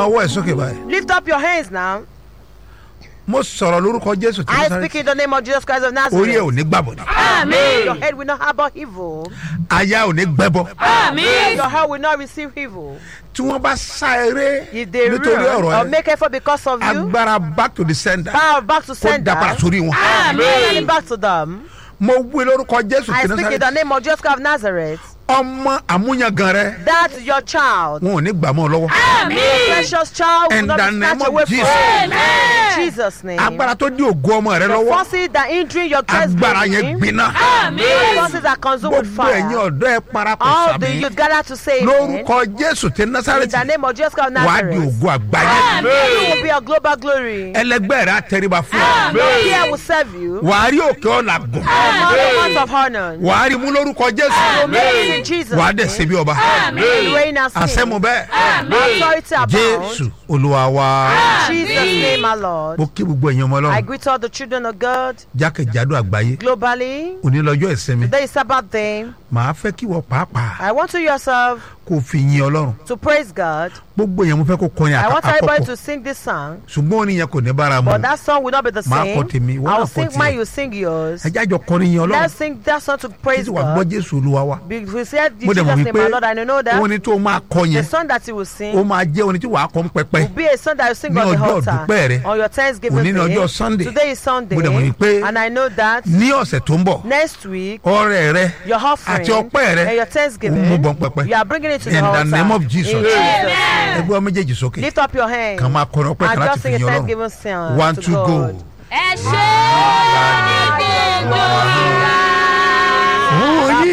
ọwọ́ ẹ̀ sókè báyìí Lift up your hands now. mo sọ̀rọ̀ lórúkọ jésù tí I mo speak sáré in the name of Jesus Christ of orí ẹ̀ ò Nazareth. ní gbàbọ̀dọ̀ Amen. Your head will not harbor evil. aya ò ní gbẹ́bọ Your heart will not receive evil. tí wọ́n bá sá eré If they nítorí run ọ̀rọ̀ or ẹ̀ make effort because of you, agbára back to the sender power back to kó dá padà sender. sórí wọn. Amen. Back to them. mo wí lórúkọ jésù I tí mo speak in sáré the name of Jesus Christ of Nazareth. ọmọ àmúyangàn rẹ That your child, wọn ò ní gbà mọ́ ọ lọ́wọ́ precious child, will In not the be name snatched of away from Jesus. you. In Jesus' name. agbára tó dí ògo ọmọ rẹ The lọ́wọ́ forces that injury your chest agbára yẹn breathing, gbiná the forces that consume with gbogbo ẹ̀yin fire. ọ̀dọ́ ẹ parapọ̀ All the sàmì youth gather to say amen. lórúkọ jésù tí In the násàrẹ́tì name of Jesus Christ of wàá di Nazareth. ògo àgbáyé You will be a global glory. ẹlẹgbẹ́ rẹ á tẹríba fún ọ No fear will serve you. wàá rí òkè ọ̀là gùn All the ones of honor. wàá rí mú lórúkọ jésù Make it in Jesus' wàá dẹ̀ ṣe name. bí ọba You reign as àṣẹmu king. bẹ́ẹ̀ Authority abound. jésù olúwa wa In Jesus' name, my Lord. mo kí gbogbo ẹ̀yin ọmọ I ọlọ́run greet all the children of God jákèjádò àgbáyé globally. òní lọ́jọ́ ìsinmi Today is Sabbath day. màá fẹ́ kí wọ́n pàápàá I want you yourself kó o fi yin ọlọ́run to praise God. gbogbo èèyàn mo fẹ́ kó kọrin I want everybody àkọ́kọ́ to sing this song. ṣùgbọ́n orin yẹn kò ní bára mu But that song will not be the Máa same. kọ tèmi, ìwọ I will náà kọ sing tiẹ̀. mine, you sing yours. ẹ jájọ kọrin yin ọlọ́run Let's sing that song to praise títí wàá gbọ́ God. jésù olúwa wa Be- We said mo Jesus dẹ̀ mọ̀ name, my Lord, and you know wípé that. orin tó máa kọ The yẹn song that you will ó sing máa jẹ́ orin tí wàá kọ́ ń pẹpẹ will be a song that you sing Ní on the ọjọ́ altar ìdúpẹ́ rẹ. on your Thanksgiving Òní ní day. ọjọ́ Sunday. Today is Sunday, Mo dẹ̀ mọ̀ wípé and I know that ní ọ̀sẹ̀ tó ń bọ̀ next week ọrẹ rẹ your offering àti ọpẹ́ rẹ and your ó Thanksgiving mú bọ́n pẹpẹ you are bringing it to the In the altar. name of Jesus. In Jesus' name. ẹgbẹ́ ọmọ méjèèjì sókè Lift up your hands kàn máa kọrin ọpẹ́ kan and láti just fi sing a yin ọlọ́run Thanksgiving song one to two go. God. ẹ ṣe ní gbogbo ìgbà. Oyin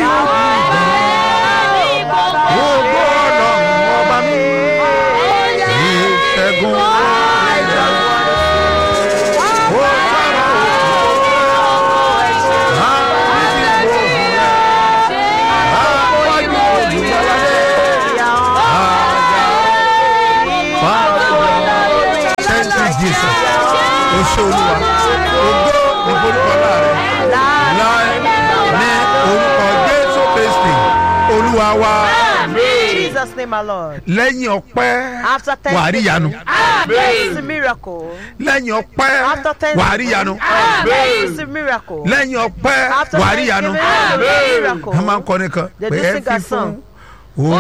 ògo ọlọ́run ọba mi ìṣẹ́gun ẹ̀dá ó sára òkú àbísí gbòòrò rẹ̀ àwájú olùgbàlà thank you jesus o ṣe olúwa ògo ní forúkọ láàrẹ láì ní orúkọ jésù kristi olúwa wa In Jesus' name, my Lord. lẹ́yìn ọpẹ́ After wàá rí ìyanu This is a miracle. lẹ́yìn ọpẹ́ After wàá rí ìyanu Thanksgiving, this is a miracle. lẹ́yìn ọpẹ́ After wàá rí ìyanu Thanksgiving, this is a ẹ máa ń miracle. kọrin kan They pé do ẹ sing fi a fún song.